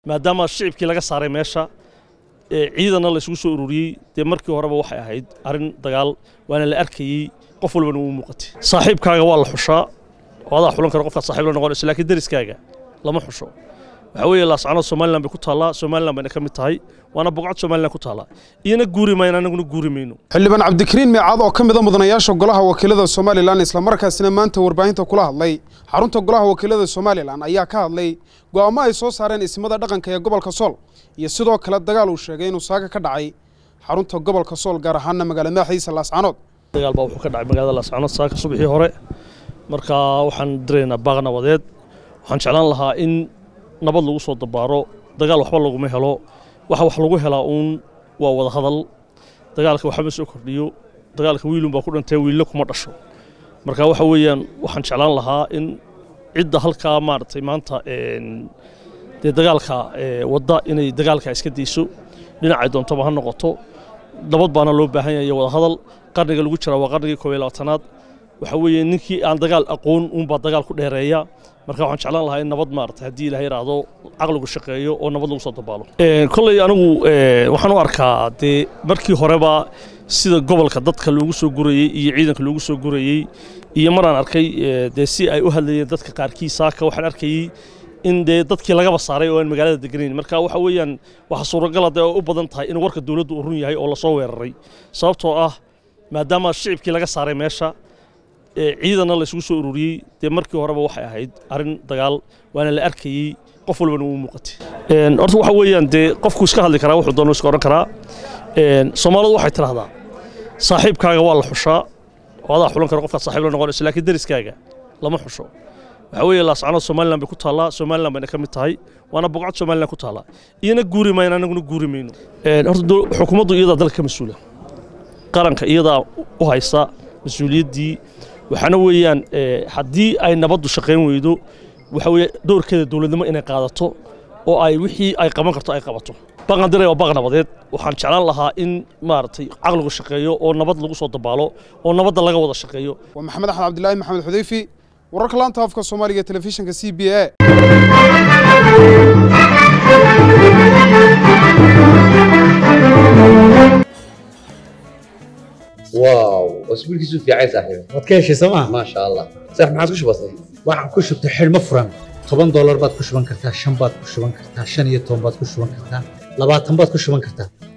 maadaama shicibkii laga saaray meesha ciidanna la isugu soo ururiyey dee markii horeba waxay ahayd arrin dagaal waana la arkayey qof walbana wuu muuqatay saaxiibkaaga waa la xushaa oo adaa xulan kara qofkaad saaxiib la noqonayso laakiin deriskaaga lama xusho waxaa weeye laascanood somalilan bay ku taallaa somalilan bayna ka mid tahay waana boqocad somalilan ku taallaa iyana guuri mayno annaguna guuri mayno xildhibaan cabdikariin meecaad oo ka mida mudanayaasha golaha wakiilada somalilan islamarkaasina maanta warbaahinta kula hadlay xarunta golaha wakiilada somalilan ayaa ka hadlay go'aamo ay soo saareen ismada dhaqanka ee gobolka sool iyo sidoo kale dagaal uu sheegay inuu saaga ka dhacay xarunta gobolka sool gaar ahaana magaala madaxiisa laascanood dagaal baa wuxuu ka dhacay magaalada laascanood saaka subaxii hore marka waxaan diraynaa baaq nabadeed waxaan jeclaan lahaa in nabad lagu soo dabaaro dagaal waxba laguma helo waxa wax lagu helaa uun waa wada hadal dagaalka waxba ma soo kordhiyo dagaalka wiilun baa ku dhintay wiille kuma dhasho marka waxa weeyaan waxaan jeclaan lahaa in cidda halkaa maaragtay maanta dee dagaalka wadda inay dagaalka iska dayso dhinacay doontaba ha noqoto nabad baana loo baahan yahay wada hadal qarniga lagu jiraa waa qarnigii koob iyo labaatanaad waxa weeye ninkii aan dagaal aqoon uunbaa dagaal ku dheereeya marka waxaan jeclaan lahaa in nabad maarata haddii ilaha yidhaahdo caqligu shaqeeyo oo nabad lagu soo dabaalo kolley anigu waxaan u arkaa dee markii horeba sida gobolka dadka loogu soo gurayey iyo ciidanka loogu soo gurayey iyo maraan arkay dee si ay u hadlayeen dadka qaarkii saaka waxaan arkayey in dee dadkii lagaba saaray oo aan magaalada deganayn marka waxa weeyaan waxa suuragala dee oo u badan tahay in warka dowladdu uu run yahay oo lasoo weeraray sababtoo ah maadaama shicibkii laga saaray meesha ciidanna la isugu soo ururiyey dee markii horeba waxay ahayd arrin dagaal waana la arkayey qof walbana wuu muuqatay horta waxa weeyaan dee qofku iska hadli karaa wuxuu doono iska odhan karaa soomaalidu waxay tidhaahdaa saaxiibkaaga waa la xushaa oo adaa xulan kara qofkaad saaxiib la noqonayso laakiin deriskaaga lama xusho waxaa weeye laascanood somalilan bay ku taallaa somalilan bayna ka mid tahay waana boqocad somalilan ku taallaa iyana guuri mayno annaguna guuri mayno horta xukuumaddu iyadaa dalka ka mas-uula qaranka iyadaa u haysa mas-uuliyaddii waxaana weeyaan haddii ay nabaddu shaqayn weydo waxa weeye doorkeeda dowladnimo inay qaadato oo ay wixii ay qaban karto ay qabato baqan diray waa baq nabadeed waxaan jeclaan lahaa in maaragtay caqligu shaqeeyo oo nabad lagu soo dabaalo oo nabadda laga wada shaqeeyo waa maxamed axmed cabdilaahi maxamed xudeyfi wararka laanta afka soomaaliga ee telefishinka c b a واو اسبوع كيسو في عايز صاحبي waad ka heshay sooma ما شاء الله صح ما عادش بسيط waxaan ku shubtay xidhmo furan toban doolar baad ku shuban kartaa shan baad ku shuban kartaa shan iyo toban baad ku shuban kartaa labaatan baad ku shuban kartaa